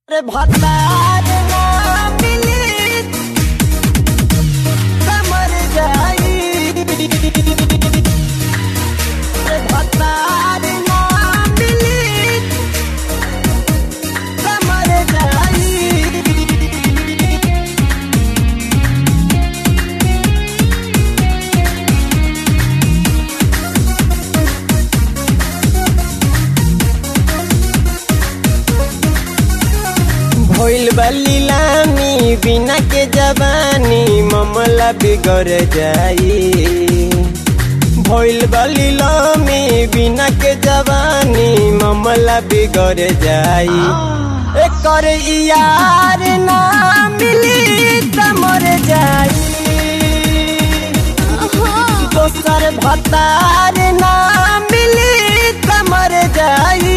रे भतार ना मिली समर जाई रे भतार ना मिली समर जाई भइल बली लामी बिना के जवानी ममला बिगड़ जाई भइल बली लामी बिना के जवानी ममला बिगड़ जाई एकर यार ना मिली त मर जाई दोसर भतार ना मिली त मर जाई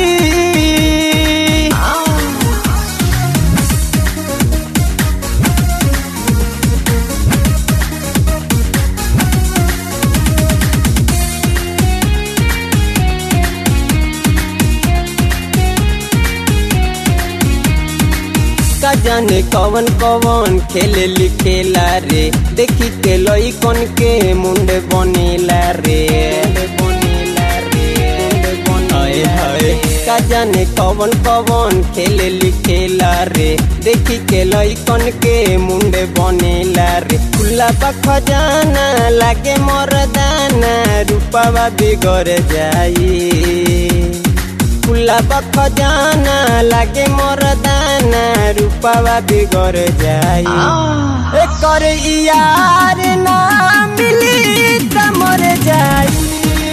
का जाने कवन कवन खेले लिखेला रे देखी के लई कन के मुंडे बनेला रे बनेला रे हाय हाय का जाने कवन कवन खेले लिखेला रे देखी के लई कन के मुंडे बनेला रे खुला बा खजाना लागे मरदाना रूपावा बिगड़ जाई खुला बख जाना लागे मोर दाना रूपावा बिगड़ जाई एकर यार ना मिली त मर जाई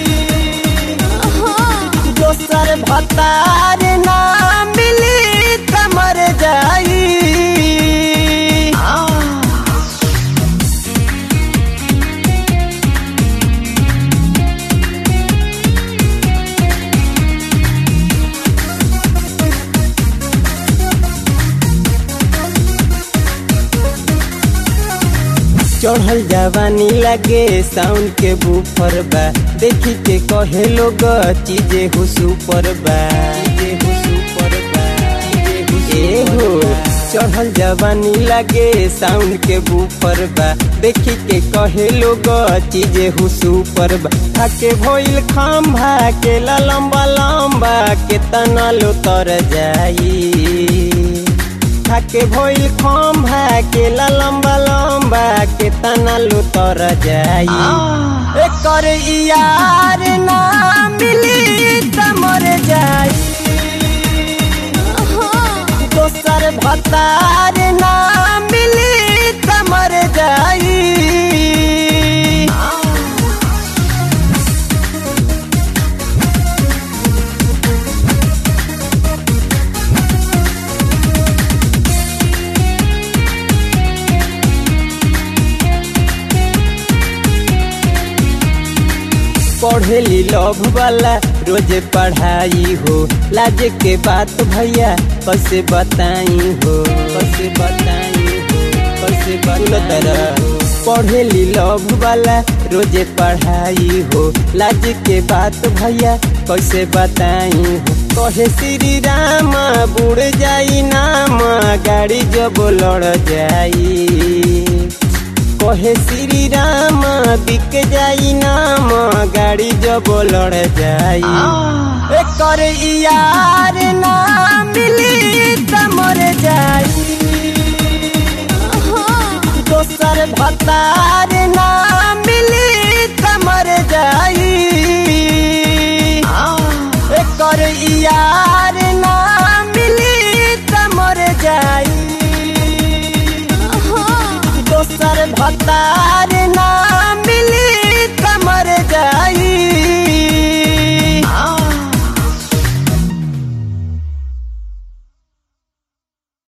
दोसर भतार ना मिली त मर जाई चढ़ल जवानी लगे साउंड के बुफर बा देखी के कहे लोग चीजे हो सुपर बा चीजे हो सुपर बा चीजे हो ए हो चढ़ल जवानी लगे साउंड के बुफर बा देखी के कहे लोग चीजे हो सुपर बा थाके भइल खंभा के ला लंबा लंबा के तना लो तर जाई থাকে ভইল খম্ভা কেলা লম্বা লম্বা কে তানালু তর যাই এकर ইয়ার না মিলি তমর যাই दोसर भतार ना मिली तमर जाई पढ़ेली लव वाला रोज पढ़ाई हो लाज के बात भैया कैसे बताई हो कैसे बताई हो कैसे बताई पढ़ेली लव वाला रोज पढ़ाई हो लाज के बात भैया कैसे बताई हो कहे श्री राम बुड़ जाई नाम गाड़ी जब लड़ जाई कहे श्री राम बिक जाई नाम गाड़ी जब लड़ जाई एकर यार ना मिली त मर जाई दोसर भतार ना मिली त मर जाई एकर यार ना मिली त मर जाई दोसर भतार